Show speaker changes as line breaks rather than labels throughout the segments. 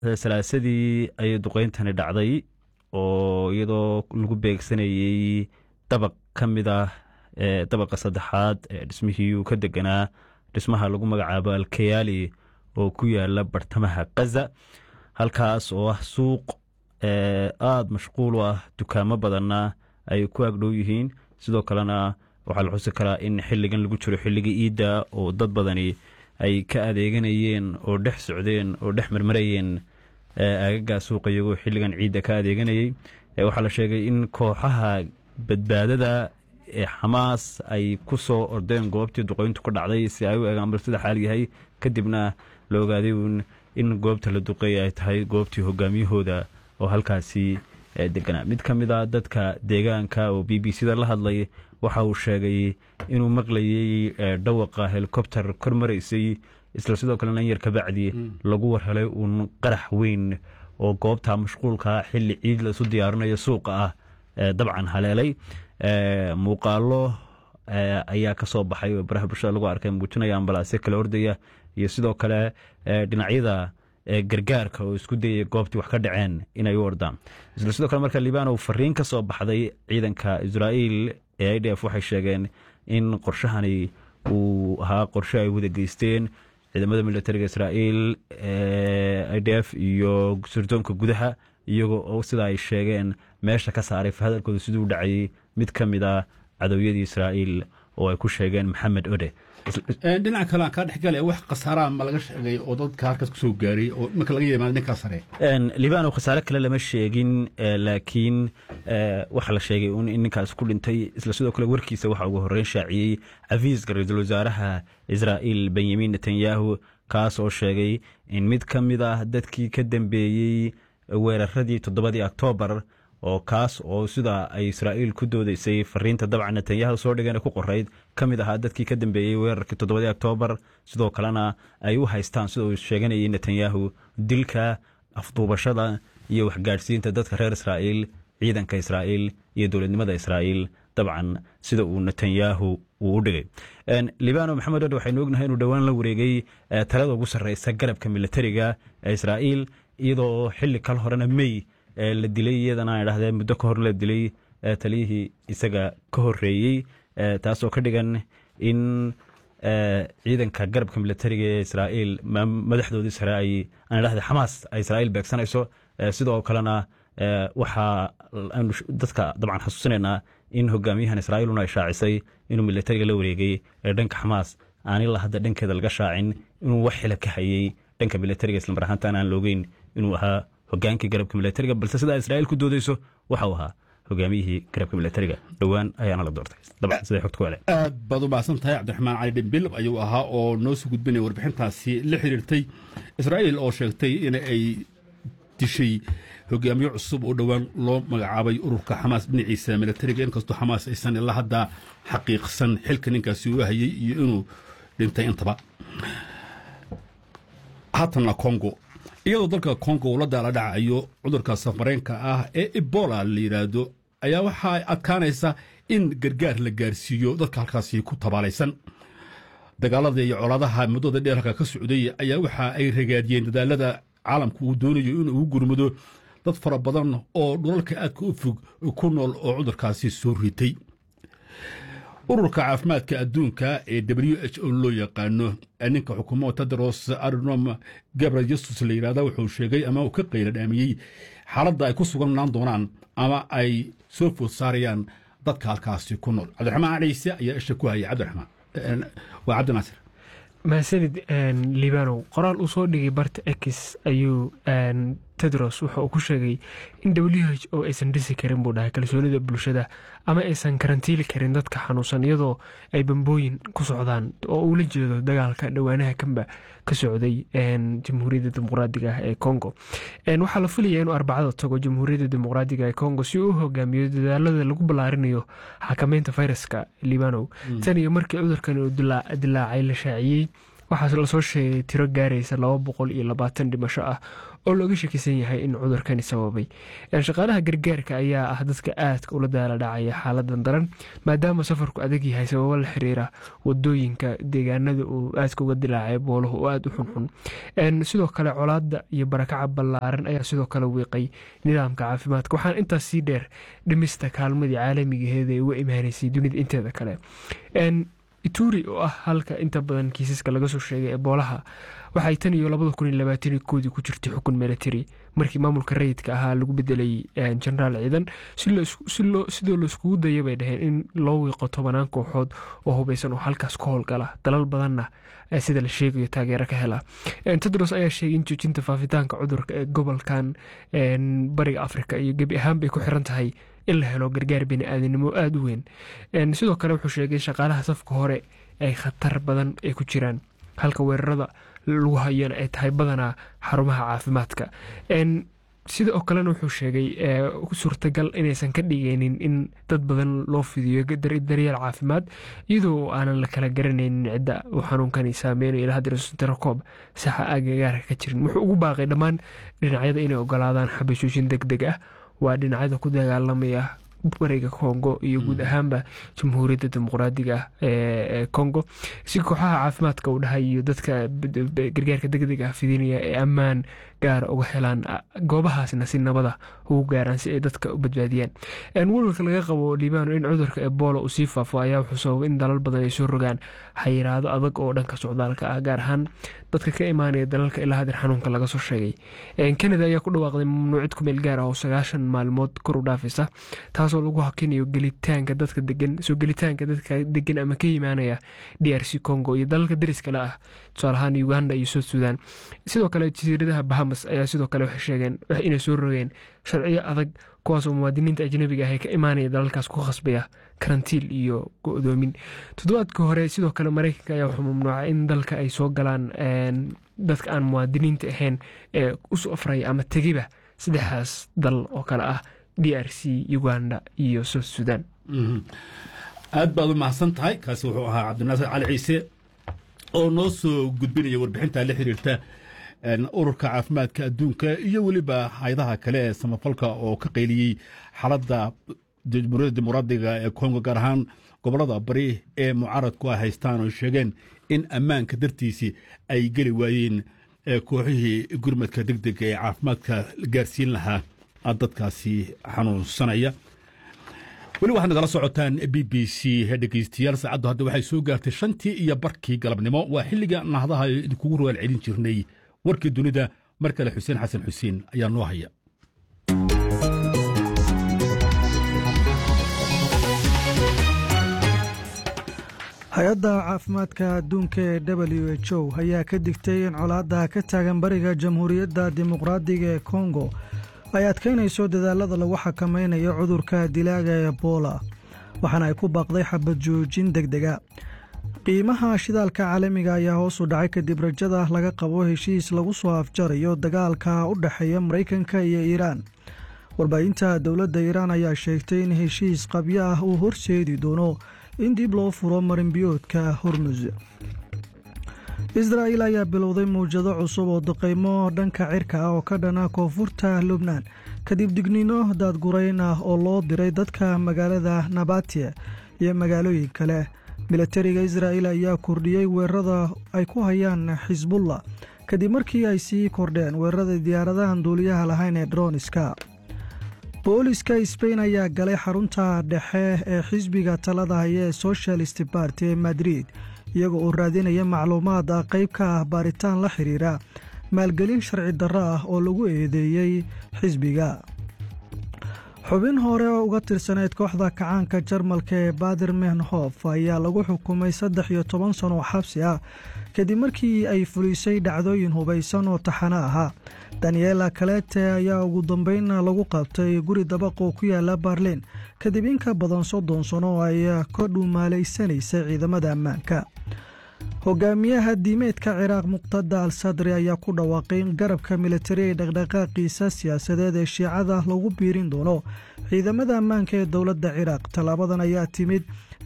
salaasadii ayay duqeyntani dhacday oo iyadoo lagu beegsanayey dabaq ka mid ah dabaqa saddexaad ee dhismihii uu ka deganaa dhismaha lagu magacaabo alkayaali oo ku yaala bartamaha kaza halkaas oo ah suuq aada mashquul u ah dukaamo badanna ay ku agdhow yihiin sidoo kalena waxaa la xusi karaa in xilligan lagu jiro xilligii iidda oo dad badani ay ka adeeganayeen oo dhex socdeen oo dhex marmarayeen aagagaa suuqa iyagoo xilligan ciidda ka adeeganayey waxaa la sheegay in kooxaha badbaadada ee xamaas ay ku soo ordeen goobtii duqeyntu ka dhacday si ay u eegaan bal sida xaal yahay kadibna la ogaaday in goobta la duqeey ay tahay goobtii hogaamiyahooda oo halkaasi deganaa mid ka mid a dadka deegaanka oo b b c da la hadlay waxa uu sheegay inuu maqlayey dhawaqa helikobter kor maraysay isla sidoo kalena in yar kabacdi lagu warhelay uun qarax weyn oo goobta mashquulka xilli ciid laisu diyaarinayo suuqa ah dabcan haleelay muuqaalo ayaa ka soo baxay oo baraha bulshada lagu arkay muujinaya ambalaasyo kala ordaya iyo sidoo kale dhinacyada gargaarka oo isku dayaya goobtii wax ka dhaceen inay u ordaan isla sidoo kale marka libaanow fariin ka soo baxday ciidanka israa'iil ee i d f waxay sheegeen in qorshahani uu ahaa qorshe ay wada geysteen ciidamada militariga israa'iil i d f iyo sirdoonka gudaha iyagoo oo sida ay sheegeen meesha ka saaray fahadalkooda siduu dhacayay mid ka mid a cadowyadii israa'iil oo ay ku sheegeen maxamed ode
dhinaca kale aan kaa dhexgale wax khasaaraha ma laga sheegay oo dadka halkaas kusoo gaaray oo marka laga yimaado ninkaa sare
libaano khasaare kale lama sheegin laakiin waxaa la sheegay in ninkaas ku dhintay isla sidoo kale warkiisa waxa ugu horreyn shaaciyey cafiiska ra-iisul wasaaraha israa'iil benyamin netanyahu kaas oo sheegay in mid ka mid ah dadkii ka dambeeyey weeraradii toddobadii oktoobar oo kaas oo sida ay israa'iil ku doodeysay fariinta dabcan netanyahu soo dhigeen ku qorayd ka mid ahaa dadkii ka dambeeyey weerarkii toddobadii oktoobar sidoo kalena ay u haystaan sida uu sheeganayay netanyahu dilka afduubashada iyo waxgaadhsiinta dadka reer israa'iil ciidanka israa'iil iyo dowladnimada israa'iil dabcan sida uu netanyahu uu u dhigay libano maxamed odhe waxaynu ognahay inuu dhowaan la wareegay talada ugu sarreysa garabka militariga ee israa'iil iyadoo xilli kal horena mey la dilay iyadana ay dhahdeen muddo ka hor la dilay taliyihii isaga ka horeeyey taasoo ka dhigan in ciidanka garabka militariga ee israa'iil madaxdoodii sare ay aan dhahda xamaas ay israa'iil beegsanayso sidoo kalena waxaa aanu dadka dabcan xasuusinaynaa in hogaamiyahan israa'iiluna ay shaacisay inuu militariga la wareegay ee dhanka xamaas aan ilaa hadda dhankeeda laga shaacin inuu wax xila ka hayey dhanka militariga islamar ahaantaan aan loogeyn inuu ahaa hogaankii garabka militariga balse sidaa israa'iil ku doodeyso waxau ahaa hogaamiyihii garabka militariga dhowaan ayaana la doortay dabcan siday xogta ku hele
aad baad u mahadsan tahay cabdiraxmaan cali dhimbilab ayuu ahaa oo noo soo gudbinaya warbixintaasi la xiriirtay israa'iil oo sheegtay in ay dishay hogaamiye cusub oo dhowaan loo magacaabay ururka xamaas dhinaciisa militariga inkastoo xamaas aysan ilaa hadda xaqiiqsan xilka ninkaasi uu hayey iyo inuu dhintay intaba haatanna congo iyadoo dalka congo uu la daala dhacayo cudurka safareenka ah ee ebola la yidhaahdo ayaa waxaa adkaanaysa in gargaar la gaarsiiyo dadka halkaasi ku tabaalaysan dagaalada iyo colaadaha muddada dheer halka ka socday ayaa waxa ay ragaadiyeen dadaalada caalamku uu doonayo inuu ugu gurmado dad fara badan oo dhulalka aadka u fog ku nool oo cudurkaasi soo ritay ururka caafimaadka adduunka ee w h o loo yaqaano ninka xukuumo tedros adnom gabriel jesus la yidhahda wuxuu sheegay ama uu ka qayla dhaamiyey xaaladda ay ku sugnaan doonaan ama ay soo food saarayaan dadka halkaasi ku nool cabdiraxmaan ciise ayaa isha ku hayay cabdiraxmaan waa cabdinaasir
mahadsanid libanow qoraal uu soo dhigay barta ex ayuu tedros wuxa uu ku sheegay in w h o aysan dhisi karin buu dhahay kalsoonida bulshada ama aysan karantiili karin dadka xanuunsan iyadoo ay bambooyin ku socdaan oo uu la jeedo dagaalka dhowaanaha kanba ka socday jamhuuriyadda dimuqraadiga ah ee congo waxaa la filaya inuu arbacada tago jamhuuriyadda dimuqraadiga ee congo si uu u hogaamiyo dadaalada lagu ballaarinayo xakameynta fayraska libanow tan iyo markii cudurkan uu dilaacay la shaaciyey waxaa lasoo sheegay tiro gaaraysa laba boqol iyo labaatan dhimasho ah oo looga shakisan yahay in cudurkani sababay shaqaalaha gargaarka ayaa ah dadka aadka ula daala dhacaya xaaladan daran maadaama safarku adag yahay sababo la xiriira wadooyinka deegaanada uu aadka uga dilaacay booluhu oo aada u xunxun sidoo kale colaada iyo barakaca ballaaran ayaa sidoo kale wiiqay nidaamka caafimaadka waxaana intaas sii dheer dhimista kaalmadii caalamigaheeda ee uga imaanaysay dunida inteeda kale ituri oo ah halka inta badan kiisaska laga soo sheegay eboolaha waxay tan iyo labada kun iyo labaatan koodii ku jirtay xukun military markii maamulka rayidka ahaa lagu bedelay jenaraal ciidan sidoo laiskugu daya bay dhaheen in loo wiiqo tobanaan kooxood oo hubeysan oo halkaas ka howlgala dalal badanna sida la sheegayo taageero ka hela tedros ayaa sheegay in joojinta faafitaanka cudurka ee gobolkan bariga afrika iyo gebi ahaan bay ku xiran tahay in la helo gargaar bini-aadanimo aada u weyn sidoo kale wuxuu sheegay shaqaalaha safka hore ay khatar badan ay ku jiraan halka weerarada lagu hayana ay tahay badanaa xarumaha caafimaadka sida oo kalena wuxuu sheegay suurtagal inaysan ka dhigaynin in dad badan loo fidiyo daryeel caafimaad iyadoo aanan la kala garanaynin cidda uu xanuunkani saameynayo ilaa hadda tirakob saxa agagaarka ka jirin wuxuu ugu baaqay dhammaan dhinacyada inay ogolaadaan xabashooshin deg deg ah waa dhinacyada ku dagaalamaya bariga congo iyo guud ahaanba jamhuuriyadda dimuqraadiga ah ee congo si kooxaha caafimaadka uu dhahay iyo dadka gargaarka degdeg ah fidinaya ee ammaan gaara uga helaan goobahaasna si nabada ugu gaaraan si ay dadka u badbaadiyaan walwalka laga qabo liibano in cudurka ebola uu sii faafo ayaa wuxuu sababay in dalal badan ay soo rogaan xayiraado adag oo dhanka socdaalka ah gaar ahaan dadka ka imaanaya dalalka ilaa hadir xanuunka laga soo sheegay kanada ayaa ku dhawaaqday mamnuucid ku meel gaar ah oo sagaashan maalmood kor u dhaafaysa taasoo lagu hakinayo gelitaanka dadka degan soo gelitaanka dadka degan ama ka imaanaya d r c congo iyo dalalka dariskale ah tusaalahaan uganda iyo south sudan sidoo kale jasiiradaha bahamas ayaa sidoo kale waxay sheegeen inay soo rogeen sharciyo adag kuwaasoo muwaadiniinta ajnabiga ah ee ka imaanaya dalalkaas ku khasbaya karantiil iyo go-doomin toddobaadka hore sidoo kale mareykanka ayaa wuxuu mamnuucay in dalka ay soo galaan dadka aan muwaadiniinta ahayn ee u safraya ama tegiba saddexdaas dal oo kale ah d r c uganda iyo south sudan
aad baad u mahadsan tahay kaasi wuxuu ahaa cabdinaasir cali ciise oo noo soo gudbinaya warbixinta la xiriirta ururka caafimaadka adduunka iyo weliba hayadaha kale ee samafalka oo ka qayliyey xaaladda jamhuuriyadda dimuqraadiga ee kongo gaar ahaan gobollada bari ee mucaaradku ay haystaan oo sheegeen in ammaanka dartiisii ay geli waayeen kooxihii gurmadka deg dega ee caafimaadka gaarsiin lahaa dadkaasi xanuunsanaya weli waxaad nagala socotaan b b c dhegeystayaal saacaddu hadda waxay soo gaartay shantii iyo barkii galabnimo waa xilliga nahdaha idinkugu rogaal celin jirnay warkii dunida mar kale xuseen xasan xuseen ayaa noo haya
hay-adda caafimaadka adduunka ee w h o ayaa ka digtay in colaadda ka taagan bariga jamhuuriyadda dimuqraadiga ee kongo ay adkaynayso dadaalada lagu xakamaynayo cudurka dilaaga ebola waxaana ay ku baaqday xabad joojin deg dega qiimaha shidaalka caalamiga ayaa hoos u dhacay kadib rajada laga qabo heshiis lagu soo afjarayo dagaalka u dhexeeya maraykanka iyo iiraan warbaahinta dowladda iiraan ayaa sheegtay in heshiis qabyo ah uu horseedi doono in dib loo furo marinbiyoodka hormus israa'il ayaa bilowday mawjado cusub oo duqaymo dhanka cirka ah oo ka dhana koonfurta lubnaan kadib digniino daadgurayn ah oo loo diray dadka magaalada nabatiya iyo magaalooyin kale milatariga israa'il ayaa kordhiyey weerarada ay ku hayaan xisbullah kadib markii ay sii kordheen weerarada diyaaradahan duuliyaha lahayn ee droniska booliska sbain ayaa galay xarunta dhexe ee xisbiga talada haya ee socialist barty ee madrid iyagoo uu raadinaya macluumaad ah qayb ka ah baaritaan la xiriira maalgelin sharci darro ah oo lagu eedeeyey xisbiga xubin hore oo uga tirsaneyd kooxda kacaanka jarmalka ee bader menhof ayaa lagu xukumay saddex iyo toban sano oo xabsi ah kadib markii ay fulisay dhacdooyin hubaysan oo taxano ahaa daniela kalete ayaa ugu dambeyn lagu qabtay guri dabaq oo ku yaala barlin kadib in ka badan soddon sano oo ay ka dhuumaalaysanaysay ciidamada ammaanka hogaamiyaha diimeedka ciraaq muqtada al sadri ayaa ku dhawaaqay in garabka militari ee dhaqdhaqaaqiisa siyaasadeed ee shiicada lagu biirin doono ciidamada ammaanka ee dowladda ciraaq tallaabadan ayaa timid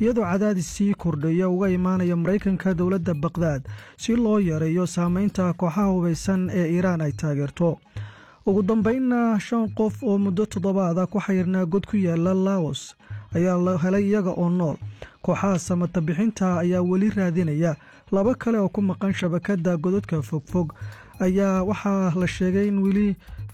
iyadoo cadaadis sii kordhaya uga imaanaya maraykanka dowladda baqdaad si loo yareeyo saameynta kooxaha hubaysan ee iiraan ay taageerto ugu dambeynna shan qof oo muddo toddobaada ku xayrnaa god ku yaala laos ayaa la helay iyaga oo nool kooxaha samata bixinta ayaa weli raadinaya laba kale oo ku maqan shabakadda godadka fogfog ayaa waxaa la sheegay in weli